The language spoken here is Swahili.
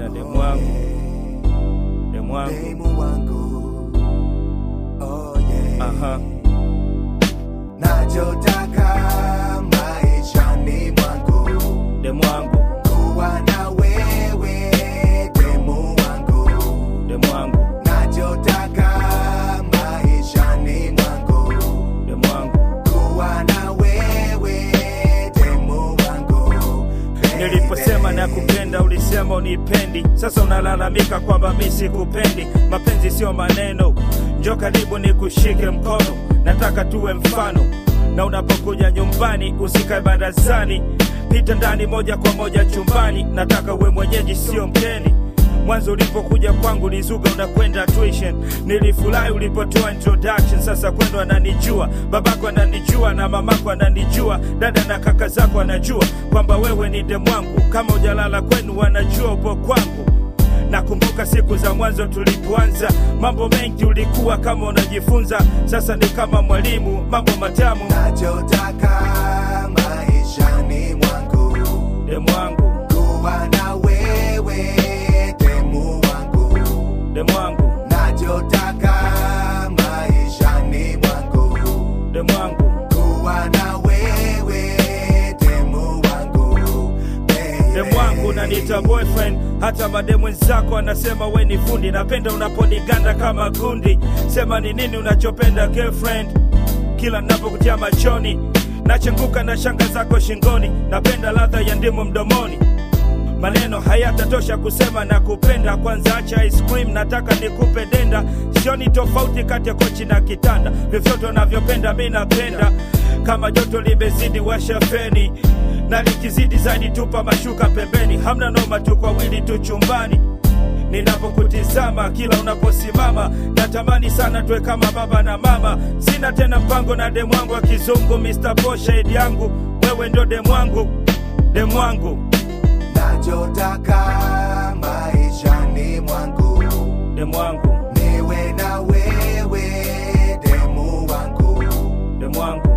na demu wangu, demu wangu, demu wangu oh yeah. aha, nachotaka maishani mwangu demu wangu, kuwa na wewe demu wangu demu wangu, nachotaka maishani mwangu demu wangu. kuwa na wewe demu wangu baby. Niliposema na kupenda ulisema unipendi, sasa unalalamika kwamba mi sikupendi. Mapenzi sio maneno, njo karibu ni kushike mkono, nataka tuwe mfano. Na unapokuja nyumbani usikae barazani, pita ndani moja kwa moja chumbani. Nataka uwe mwenyeji, sio mgeni. Mwanzo ulipokuja kwangu nizuga unakwenda tuition, nilifurahi ulipotoa introduction. Sasa kwendo ananijua, babako ananijua na mamako ananijua, dada na kaka zako anajua kwamba wewe ni demu wangu. Kama ujalala kwenu wanajua upo kwangu. Nakumbuka siku za mwanzo tulipoanza, mambo mengi ulikuwa kama unajifunza, sasa ni kama mwalimu, mambo matamu. nachotaka maishani mwangu Demu wangu, kuwa na wewe demu wangu demu wangu, nachotaka maishani mwangu demu wangu. kuwa na wewe demu wangu baby. demu wangu nanita boyfriend hata mademu wenzako anasema we ni fundi napenda unaponiganda kama gundi sema ni nini unachopenda girlfriend kila napokutia machoni nachanguka na shanga zako shingoni napenda ladha ya ndimu mdomoni maneno hayatatosha kusema na kupenda kwanza acha ice cream nataka nikupe denda sioni tofauti kati ya kochi na kitanda vyovyote unavyopenda mi napenda kama joto limezidi washa feni na likizidi zaidi tupa mashuka pembeni hamna noma tu kwa wili tu chumbani ninapokutizama kila unaposimama natamani sana tuwe kama baba na mama sina tena mpango na demu wangu wa kizungu Mr. Poshade yangu wewe ndo demu wangu demu wangu nachotaka maishani mwangu demu wangu niwe na wewe demu wangu demu wangu